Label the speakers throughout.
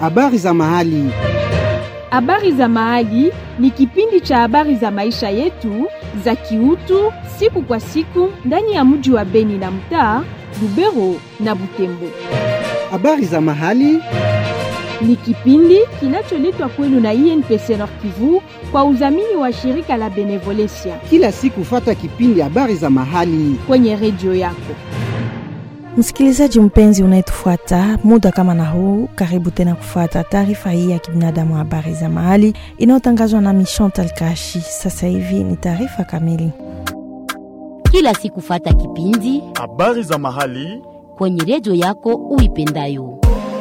Speaker 1: Habari za mahali.
Speaker 2: Habari za mahali ni kipindi cha habari za maisha yetu za kiutu siku kwa siku ndani ya mji wa Beni na mtaa Lubero na Butembo.
Speaker 1: Habari za mahali.
Speaker 2: Ni kipindi kinacholetwa kwenu na INPC Nord Kivu kwa udhamini wa shirika la Benevolencia
Speaker 1: Kila siku fata kipindi habari za mahali.
Speaker 2: kwenye redio yako.
Speaker 3: Msikilizaji mpenzi unayetufuata muda kama na huu, karibu tena kufuata taarifa hii ya kibinadamu, habari za mahali inayotangazwa na Chantal Kashi. Sasa hivi ni taarifa kamili.
Speaker 4: kila siku fata kipindi
Speaker 5: Habari za mahali.
Speaker 4: kwenye redio yako uipendayo.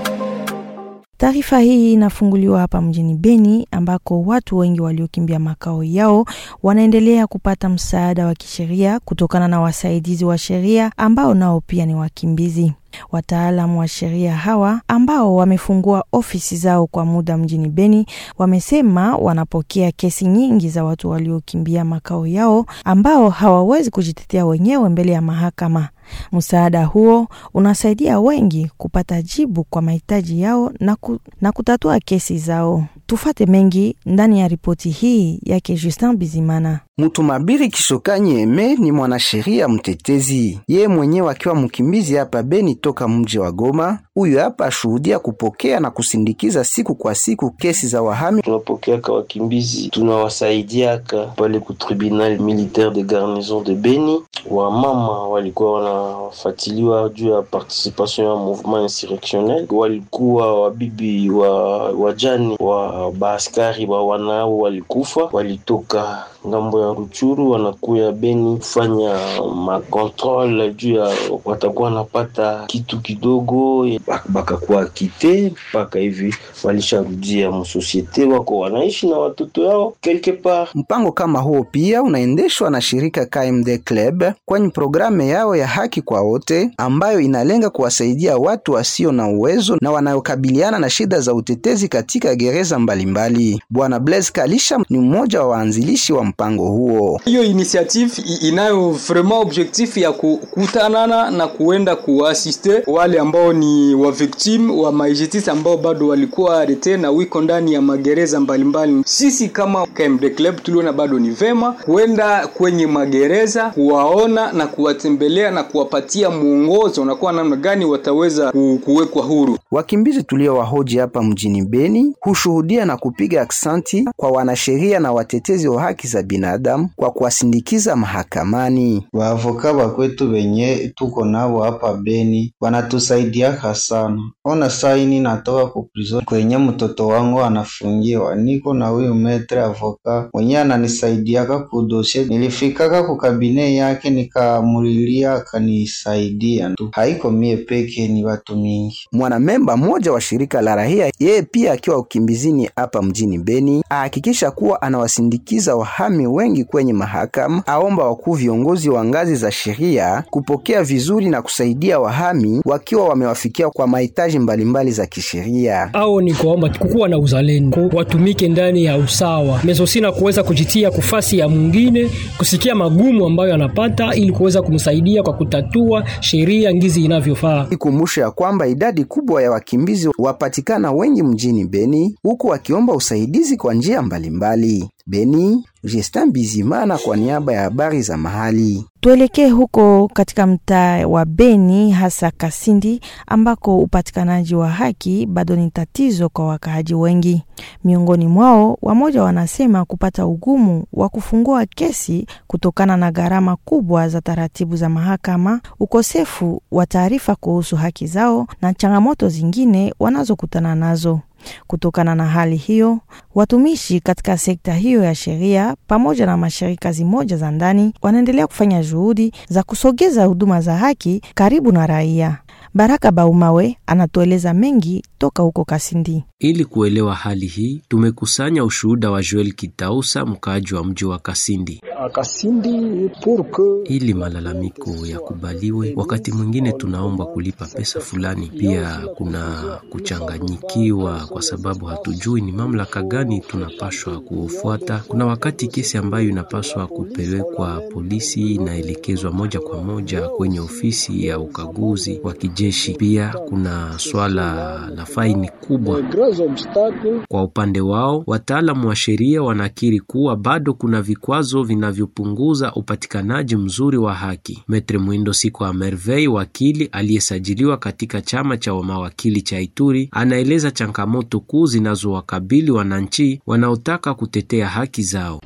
Speaker 3: Taarifa hii inafunguliwa hapa mjini Beni ambako watu wengi waliokimbia makao yao wanaendelea kupata msaada wa kisheria kutokana na wasaidizi wa sheria ambao nao pia ni wakimbizi. Wataalamu wa sheria hawa ambao wamefungua ofisi zao kwa muda mjini Beni wamesema wanapokea kesi nyingi za watu waliokimbia makao yao ambao hawawezi kujitetea wenyewe mbele ya mahakama. Msaada huo unasaidia wengi kupata jibu kwa mahitaji yao na, ku, na kutatua kesi zao. Tufate mengi ndani ya ripoti hii yake Justin Bizimana.
Speaker 1: Mtumabiri Kishokanyi Eme ni mwanasheria mtetezi, yeye mwenyewe akiwa mkimbizi hapa Beni toka mji wa Goma. Huyu hapa ashuhudia kupokea na kusindikiza siku kwa siku kesi za wahami.
Speaker 6: tunapokeaka wakimbizi tunawasaidiaka pale ku tribunal militaire de garnison de Beni. Wamama walikuwa wanafatiliwa juu ya participation ya mouvement insurrectionnel, walikuwa wabibi wa wajani wa baaskari wa wanao walikufa, walitoka ngambo ya Ruchuru wanakuya Beni kufanya makontrole juu ya watakuwa wanapata kitu kidogo, bak- bakakuwa kite mpaka hivi walisharudia msosiete, wako wanaishi na watoto yao quelque part.
Speaker 1: Mpango kama huo pia unaendeshwa na shirika KMD Club kwenye programu yao ya haki kwa wote ambayo inalenga kuwasaidia watu wasio na uwezo na wanayokabiliana na shida za utetezi katika gereza mbalimbali. Bwana Blaise Kalisha ni mmoja wa waanzilishi wa mpango huo.
Speaker 7: hiyo initiative i- inayo vraiment objectif ya kukutanana na kuenda kuasiste wale ambao ni wa victim wa majustice ambao bado walikuwa arete na wiko ndani ya magereza mbalimbali. Sisi kama KMD Club tuliona bado ni vema kuenda kwenye magereza kuwaona na kuwatembelea na kuwapatia mwongozo na kuwa namna gani wataweza ku- kuwekwa huru.
Speaker 1: Wakimbizi tuliowahoji hapa mjini Beni hushuhudia na kupiga aksanti kwa wanasheria na watetezi wa haki za binadamu kwa kuwasindikiza mahakamani.
Speaker 8: Waavoka bakwetu benye tuko nabo hapa Beni wanatusaidiaka sana. Ona saini natoka ku prison kwenye mtoto wangu anafungiwa, niko na huyu metre avoka mwenye ananisaidiaka kudoshe. Nilifikaka ku kabine yake nikamulilia, akanisaidia tu. Haiko mie peke, ni watu mingi.
Speaker 1: Mwanamemba mmoja wa shirika la rahia, yeye pia akiwa ukimbizini hapa mjini Beni, ahakikisha kuwa anawasindikiza wahami wengi kwenye mahakama. Aomba wakuu viongozi wa ngazi za sheria kupokea vizuri na kusaidia wahami wakiwa wamewafikia kwa mahitaji mbalimbali za kisheria.
Speaker 9: au ni kuomba kukuwa na uzalendo, watumike ndani ya usawa mezosina kuweza kujitia kufasi ya mwingine, kusikia magumu ambayo anapata ili kuweza kumsaidia kwa kutatua sheria ngizi inavyofaa.
Speaker 1: Ikumbusho ya kwamba idadi kubwa ya wakimbizi wapatikana wengi mjini Beni, huku wakiomba usaidizi kwa njia mbalimbali. Beni, Justin Bizimana kwa niaba ya habari za mahali.
Speaker 3: Tuelekee huko katika mtaa wa Beni, hasa Kasindi, ambako upatikanaji wa haki bado ni tatizo kwa wakaaji wengi. Miongoni mwao, wamoja wanasema kupata ugumu wa kufungua kesi kutokana na gharama kubwa za taratibu za mahakama, ukosefu wa taarifa kuhusu haki zao na changamoto zingine wanazokutana nazo. Kutokana na hali hiyo, watumishi katika sekta hiyo ya sheria pamoja na mashirika zimoja za ndani wanaendelea kufanya juhudi za kusogeza huduma za haki karibu na raia. Baraka Baumawe anatueleza mengi toka huko Kasindi.
Speaker 10: Ili kuelewa hali hii, tumekusanya ushuhuda wa Joel Kitausa, mkaaji wa mji wa Kasindi. Ili malalamiko yakubaliwe, wakati mwingine tunaomba kulipa pesa fulani. Pia kuna kuchanganyikiwa, kwa sababu hatujui ni mamlaka gani tunapaswa kufuata. Kuna wakati kesi ambayo inapaswa kupelekwa polisi inaelekezwa moja kwa moja kwenye ofisi ya ukaguzi wa kijeshi. Pia kuna swala la faini kubwa Kwa upande wao, wataalamu wa sheria wanakiri kuwa bado kuna vikwazo vinavyopunguza upatikanaji mzuri wa haki. Metre Mwindo Siko wa Merveille, wakili aliyesajiliwa katika chama cha mawakili cha Ituri, anaeleza changamoto kuu zinazowakabili wananchi wanaotaka kutetea haki zao.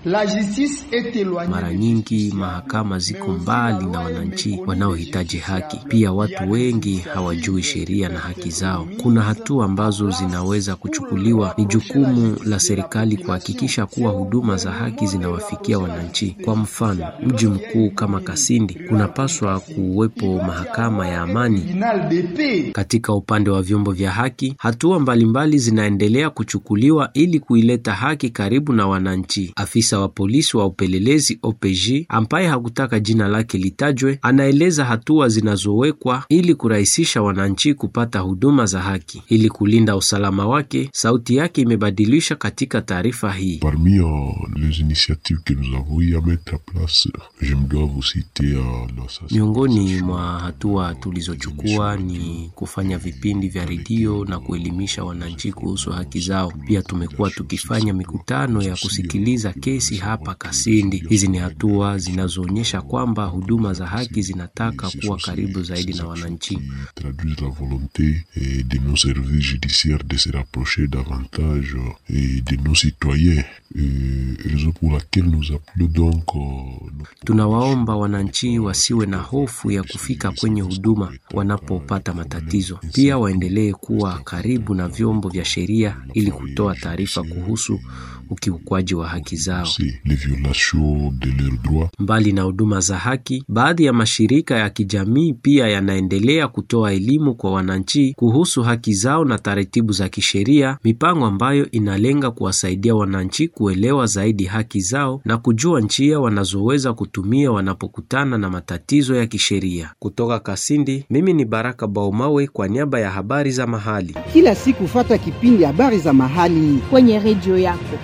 Speaker 10: Mara nyingi mahakama ziko mbali na wananchi wanaohitaji haki. Pia watu wengi hawajui sheria na haki zao. Kuna hatua ambazo zinaweza kuchukuliwa. Ni jukumu la serikali kuhakikisha kuwa huduma za haki zinawafikia wananchi. Kwa mfano, mji mkuu kama Kasindi kunapaswa kuwepo mahakama ya amani. Katika upande wa vyombo vya haki, hatua mbalimbali zinaendelea kuchukuliwa ili kuileta haki karibu na wananchi. Afisa wa polisi wa upelelezi OPJ ambaye hakutaka jina lake litajwe, anaeleza hatua zinazowekwa ili kurahisisha wananchi kupata huduma za haki. Ili kulinda usalama wake, sauti yake imebadilisha katika taarifa hii.
Speaker 5: Parmi uh, les initiatives que nous avons eu à mettre en place, je me dois vous citer uh, la
Speaker 10: Miongoni mwa hatua tulizochukua ni kufanya vipindi vya redio na kuelimisha wananchi kuhusu haki zao. Pia tumekuwa tukifanya mikutano ya kusikiliza kesi hapa Kasindi. Hizi ni hatua zinazoonyesha kwamba huduma za haki zinataka kuwa karibu zaidi na wananchi.
Speaker 5: traduisent la volonté eh, de nos services judiciaires de se rapprocher davantage eh, de nos citoyens, eh, raison pour laquelle nous appelons donc euh, nos
Speaker 10: Tunawaomba wananchi wasiwe na hofu ya kufika kwenye huduma wanapopata matatizo. Pia waendelee kuwa karibu na vyombo vya sheria ili kutoa taarifa kuhusu ukiukwaji wa haki zao.
Speaker 5: les violations de leurs droits.
Speaker 10: Mbali na huduma za haki, baadhi ya mashirika ya kijamii pia yanaendelea kutoa elimu kwa wananchi kuhusu haki zao na taratibu za kisheria, mipango ambayo inalenga kuwasaidia wananchi kuelewa zaidi haki zao na kujua njia wanazoweza kutumia wanapokutana na matatizo ya kisheria. Kutoka Kasindi, mimi ni Baraka Baumawe kwa niaba ya habari za mahali.
Speaker 11: Kila siku fata kipindi habari za mahali
Speaker 2: kwenye redio yako.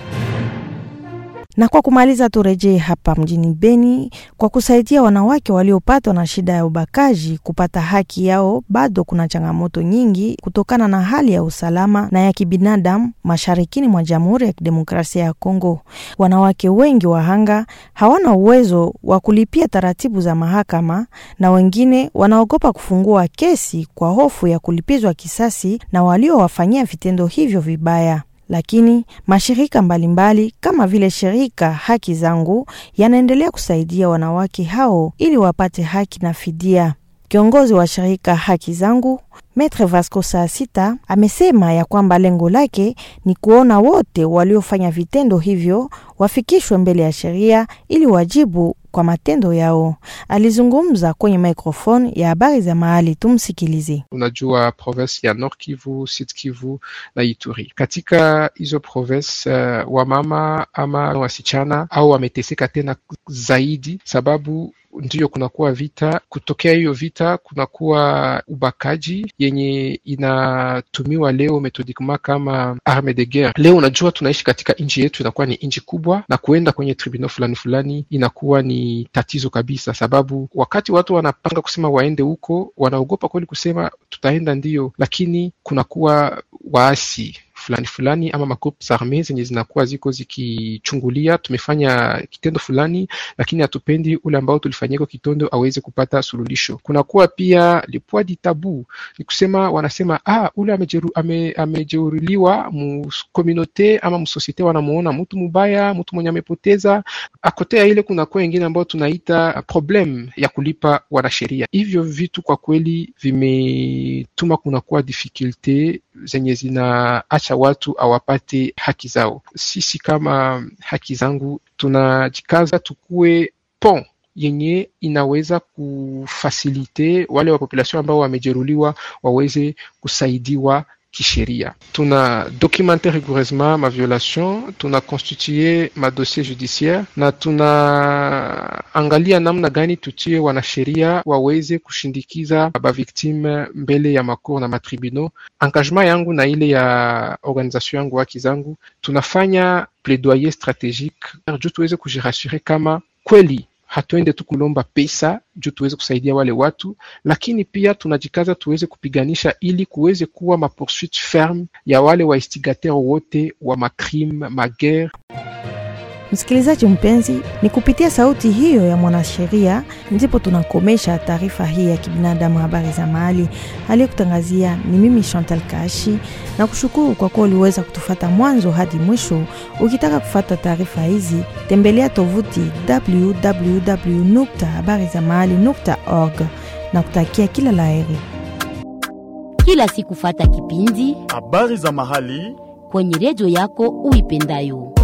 Speaker 3: Na kwa kumaliza, turejee hapa mjini Beni kwa kusaidia wanawake waliopatwa na shida ya ubakaji kupata haki yao. Bado kuna changamoto nyingi kutokana na hali ya usalama na ya kibinadamu masharikini mwa Jamhuri ya Kidemokrasia ya Kongo. Wanawake wengi wahanga hawana uwezo wa kulipia taratibu za mahakama, na wengine wanaogopa kufungua kesi kwa hofu ya kulipizwa kisasi na waliowafanyia vitendo hivyo vibaya lakini mashirika mbalimbali mbali, kama vile shirika Haki Zangu yanaendelea kusaidia wanawake hao ili wapate haki na fidia. Kiongozi wa shirika Haki Zangu Metre Vasco saa sita amesema ya kwamba lengo lake ni kuona wote waliofanya vitendo hivyo wafikishwe mbele ya sheria ili wajibu kwa matendo yao. Alizungumza kwenye microphone ya habari za mahali, tumsikilize.
Speaker 12: Unajua province ya Nord Kivu, Sud Kivu na Ituri. Katika hizo province uh, wamama ama wasichana au wameteseka tena zaidi, sababu ndiyo kunakuwa vita. Kutokea hiyo vita, kunakuwa ubakaji yenye inatumiwa leo methodikema kama arme de guerre. Leo unajua tunaishi katika nchi yetu, inakuwa ni nchi kubwa, na kuenda kwenye tribunal fulani fulani inakuwa ni tatizo kabisa, sababu wakati watu wanapanga kusema waende huko, wanaogopa kweli kusema tutaenda ndiyo, lakini kunakuwa waasi fulani fulani ama magroups arme zenye zinakuwa ziko zikichungulia, tumefanya kitendo fulani, lakini hatupendi ule ambao tulifanyia hiko kitendo aweze kupata suluhisho. Kunakuwa pia le poids du tabu, ni kusema wanasema ah, ule amejeru, ame, amejeruliwa mu communauté ama mu societe, wanamuona mtu mubaya, mtu mwenye amepoteza akotea ile. Kunakuwa wengine ambao tunaita problem ya kulipa wanasheria. Hivyo vitu kwa kweli vimetuma kunakuwa difficulte zenye zinaacha watu awapate haki zao. Sisi kama haki zangu tunajikaza tukue pont yenye inaweza kufasilite wale wa population ambao wamejeruliwa waweze kusaidiwa kisheria. Tuna documente rigoureusement ma violation, tuna constitue ma dossier judiciaire na tunaangalia namna gani tutie wanasheria waweze kushindikiza baviktime mbele ya makor na matribunal. Engagement yangu na ile ya organisation yangu haki zangu, tunafanya plaidoyer strategique juu tuweze kujirasure kama kweli hatuende tu kulomba pesa juu tuweze kusaidia wale watu, lakini pia tunajikaza tuweze kupiganisha ili kuweze kuwa mapoursuite ferme ya wale waistigateur wote wa macrime magere.
Speaker 3: Msikilizaji mpenzi, ni kupitia sauti hiyo ya mwanasheria ndipo tunakomesha taarifa hii ya kibinadamu, habari za mahali. Aliyekutangazia ni mimi Chantal Kashi, na kushukuru kwa kuwa uliweza kutufata mwanzo hadi mwisho. Ukitaka kufata taarifa hizi, tembelea tovuti www habari za mahali org na kutakia kila laheri.
Speaker 4: Kila siku fata kipindi
Speaker 13: habari za mahali
Speaker 4: kwenye redio yako uipendayo.